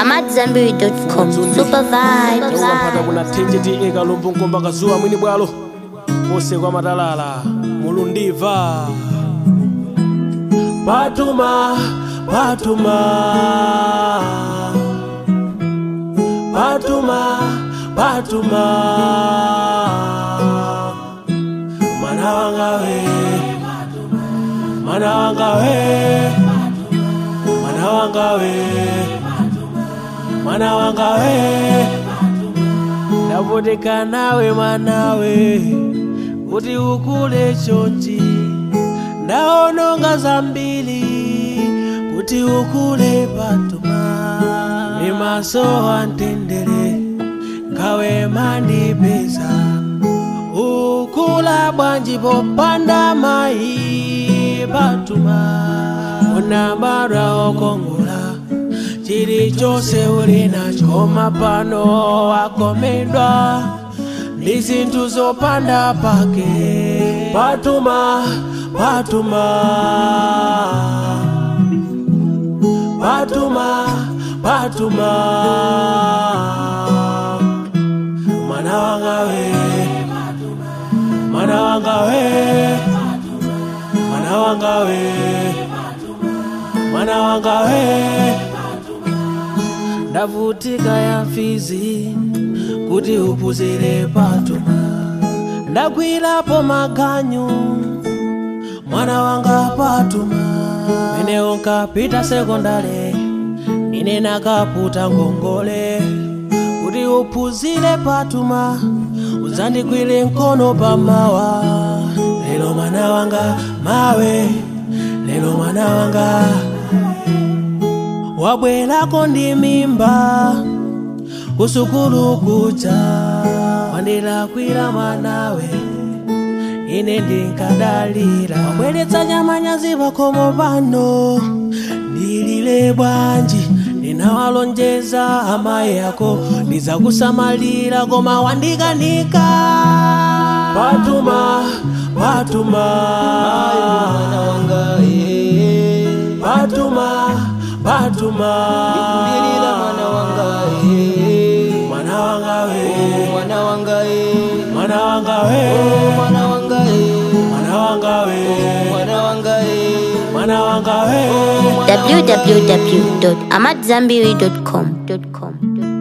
amadzambiri.com. Super vibes. chaukampata kuna thenje ti kalumbu nkomba kazuwa mwini bwalo kose kwa matalala mulundiva patuma patuma patuma patuma mwana wanga we mwana wanga we mwana wanga we mwana wanga we ndavutika nawe mwanawe kuti ukule chonchi ndaononga zambiri kuti ukule patuma ni maso antendere ngawe mandipeza ukula bwanji popanda mayi patuma unabara okongola chilichonse uli nacho mapano wakomedwa ndi zinthu zopanda pake patuma patuma patuma patuma mwana wanga we mwana wanga we mwana wanga we mwana wanga we ndavutika ya fizi kuti upuzire patuma ndagwirapo maganyu mwana wanga patuma mene unkapita sekondale ine nakaputa ngongole kuti uphunzire patuma udzandigwire mkono pamawa lero mwana wanga mawe lero mwana wanga wabwerako ndi mimba kusukulu kuja wandilakwira mwanawe ine ndinkadalira wabweretsa nyamanyazi pakomo pano ndilile bwanji ndinawalonjeza amayi ako ndizakusamalira koma wandikanika patuma patuma patuma patuma Ndilila mwana wanga eh. mwana wanga we mwana wanga eh. mwana wanga we mwana wanga eh. mwana wanga we mwana wanga eh. mwana wanga we www.amadzambiri.com.